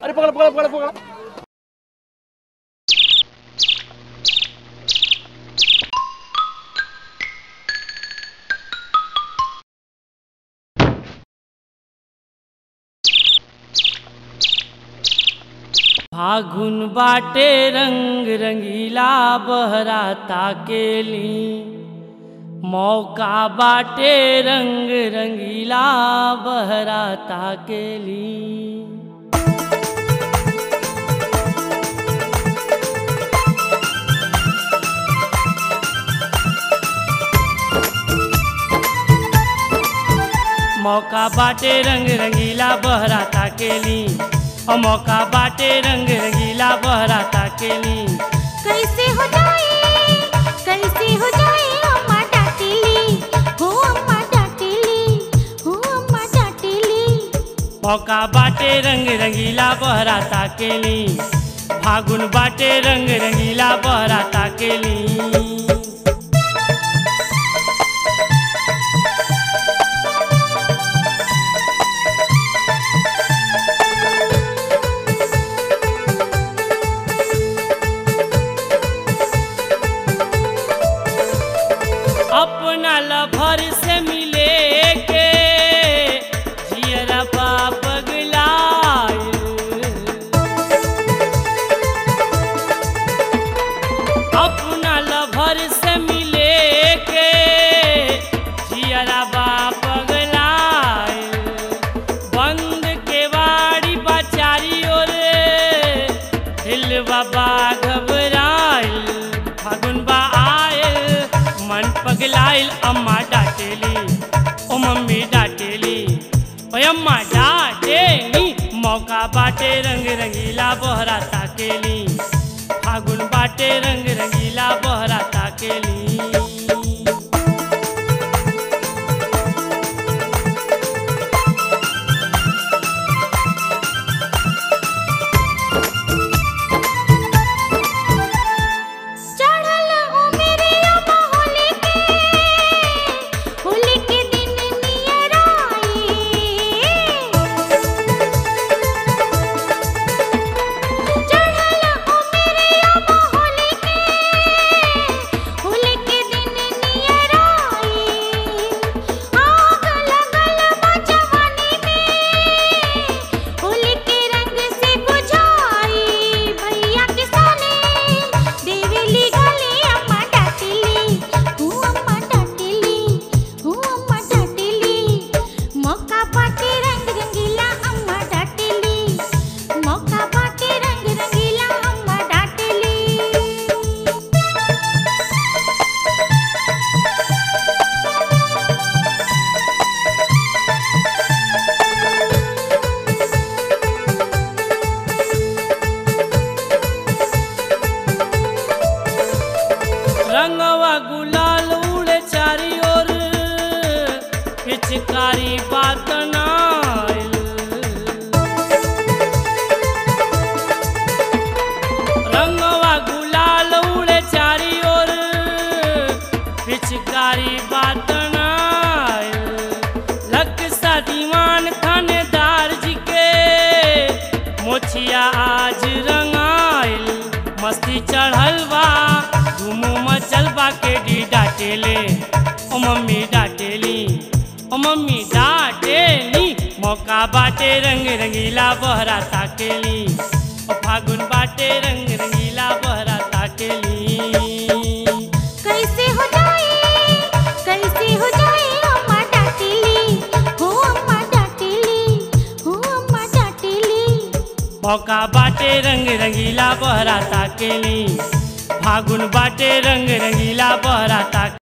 अरे पकड़ पकड़ पकड़ पकड़ फागुन बाटे रंग रंगीला बहराता केली मौका बाटे रंग रंगीला बहराता केली मौका बाटे रंग रंगीला बहराता केली और मौका बाटे रंग रंगीला बहराता केली कैसे हो जाए कैसे हो जाए अम्मा डांटेली हो अम्मा डांटेली हो अम्मा डांटेली मौका बाटे रंग रंगीला बहराता केली फागुन बाटे रंग रंगीला बहराता केली अपना लभर से मिले के जियरा पगलाइल अपना लभर से मिले के जियरा पगलाइल बंद के बाड़ी बचारी ओर दिल बाबा घबराइल फागुन बा आयल मन पगलाइल अम्मा डांटेली ओ मम्मी डांटेली ओ अम्मा डांटेली मौका बाटे रंग रंगीला बहरा ताकेली फागुन बाटे रंग रंगीला बहरा ताकेली चढ़ल ओ मेरे अम्मा होली के होली के दिन नियर आई चढ़ल ओ मेरे अम्मा होली के होली के दिन नियर आई आग लगल बा जवानी में होली के रंग से बुझाई भैया के साले देवेली गली अम्मा डांटेली हूँ अम्मा डांटेली हूँ अम्मा डांटेली मौका पाटे रंग रंगीला अम्मा डांटेली मौका पाटे रंग रंगीला अम्मा डांटेली रंगवा गुलाल उड़े चारी ओर पिचकारी बात नाइल रंगवा गुलाल उड़े चारी ओर पिचकारी बात नाइल लक्सा दीवान थानेदार जी के मोछिया आज रंगाइल मस्ती चढ़ल बा धूम मचल बा के डी डाटेले ओ मम्मी डाटेली ओ मम्मी डाटेली मौका बाटे रंग रंगीला बहरा ताकेली ओ फागुन बाटे रंग रंगीला बहरा ताकेली कैसे हो जाए कैसे हो जाए अम्मा डांटेली हो अम्मा डांटेली हो अम्मा डांटेली मौका बाटे रंग रंगीला बहरा ताकेली फागुन बाटे रंग रंगीला बहरा ताके